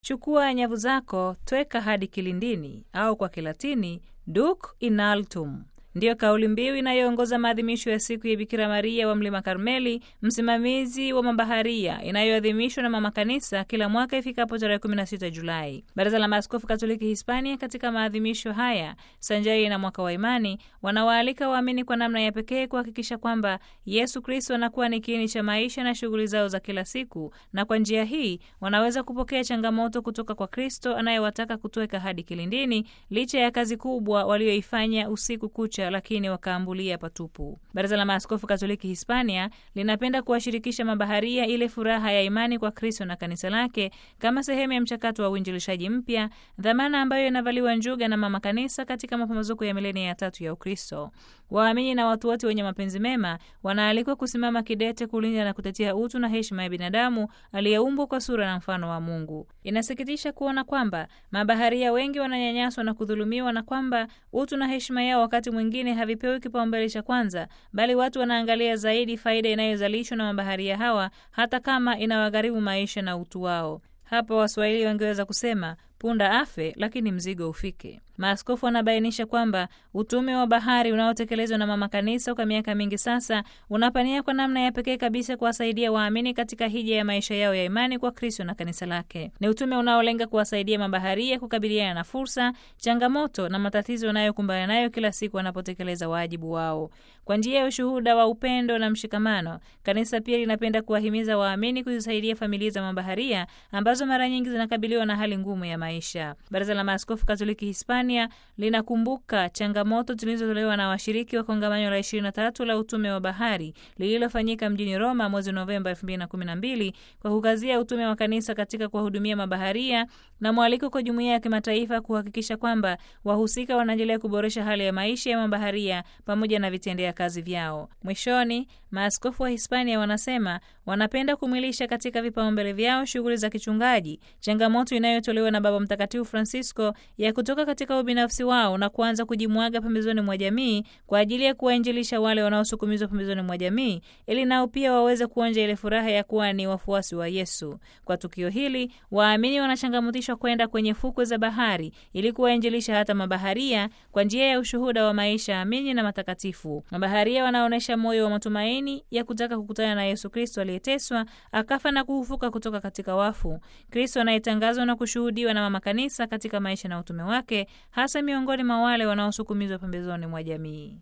chukua nyavu zako, tweka hadi kilindini, au kwa Kilatini duc in altum. Ndiyo kauli mbiu inayoongoza maadhimisho ya siku ya Bikira Maria wa Mlima Karmeli, msimamizi wa mabaharia, inayoadhimishwa na Mama Kanisa kila mwaka ifikapo tarehe 16 Julai. Baraza la Maaskofu Katoliki Hispania, katika maadhimisho haya sanjari na mwaka wa imani, wanawaalika waamini kwa namna ya pekee kuhakikisha kwamba Yesu Kristo anakuwa ni kiini cha maisha na shughuli zao za kila siku, na kwa njia hii wanaweza kupokea changamoto kutoka kwa Kristo anayewataka kutoweka hadi kilindini, licha ya kazi kubwa walioifanya usiku kucha lakini wakaambulia patupu. Baraza la Maaskofu Katoliki Hispania linapenda kuwashirikisha mabaharia ile furaha ya imani kwa Kristo na kanisa lake kama sehemu ya mchakato wa uinjilishaji mpya, dhamana ambayo inavaliwa njuga na Mama Kanisa katika mapambazuko ya milenia ya tatu ya Ukristo. Waamini na watu wote wenye mapenzi mema wanaalikwa kusimama kidete kulinda na kutetea utu na heshima ya binadamu aliyeumbwa kwa sura na mfano wa Mungu. Inasikitisha kuona kwamba mabaharia wengi wananyanyaswa na kudhulumiwa na kwamba utu na heshima yao wakati mwingine havipewi kipaumbele cha kwanza, bali watu wanaangalia zaidi faida inayozalishwa na mabaharia hawa, hata kama inawagharimu maisha na utu wao. Hapa Waswahili wangeweza kusema punda afe lakini mzigo ufike. Maaskofu wanabainisha kwamba utume wa bahari unaotekelezwa na Mama Kanisa kwa miaka mingi sasa unapania kwa namna ya pekee kabisa kuwasaidia waamini katika hija ya maisha yao ya imani kwa Kristo na kanisa lake. Ni utume unaolenga kuwasaidia mabaharia kukabiliana na fursa, changamoto na matatizo wanayokumbana nayo kila siku wanapotekeleza wajibu wao. Kwa njia ya ushuhuda wa upendo na mshikamano, kanisa pia linapenda kuwahimiza waamini kuzisaidia familia za mabaharia ambazo mara nyingi zinakabiliwa na hali ngumu ya maisha. Baraza la Maaskofu Katoliki Hispania linakumbuka changamoto zilizotolewa na washiriki wa kongamano la 23 la utume wa bahari lililofanyika mjini Roma mwezi Novemba 2012 kwa kukazia utume wa kanisa katika kuwahudumia mabaharia na mwaliko kwa jumuiya ya kimataifa kuhakikisha kwamba wahusika wanaendelea kuboresha hali ya maisha ya mabaharia pamoja na vitendea kazi vyao. Mwishoni, maaskofu wa Hispania wanasema wanapenda kumwilisha katika vipaumbele vyao shughuli za kichungaji, changamoto inayotolewa na Baba Mtakatifu Francisco ya kutoka katika ubinafsi wao na kuanza kujimwaga pembezoni mwa jamii kwa ajili ya kuwainjilisha wale wanaosukumizwa pembezoni mwa jamii, ili nao pia waweze kuonja ile furaha ya kuwa ni wafuasi wa Yesu. Kwa tukio hili, waamini wanachangamutishwa kwenda kwenye fukwe za bahari ili kuwainjilisha hata mabaharia kwa njia ya ushuhuda wa maisha amini na matakatifu. Mabaharia wanaonyesha moyo wa matumaini ya kutaka kukutana na Yesu Kristo aliyeteswa, akafa na kufufuka kutoka katika wafu, Kristo anayetangazwa na kushuhudiwa na Mama Kanisa katika maisha na utume wake, hasa miongoni mwa wale wanaosukumizwa pembezoni mwa jamii.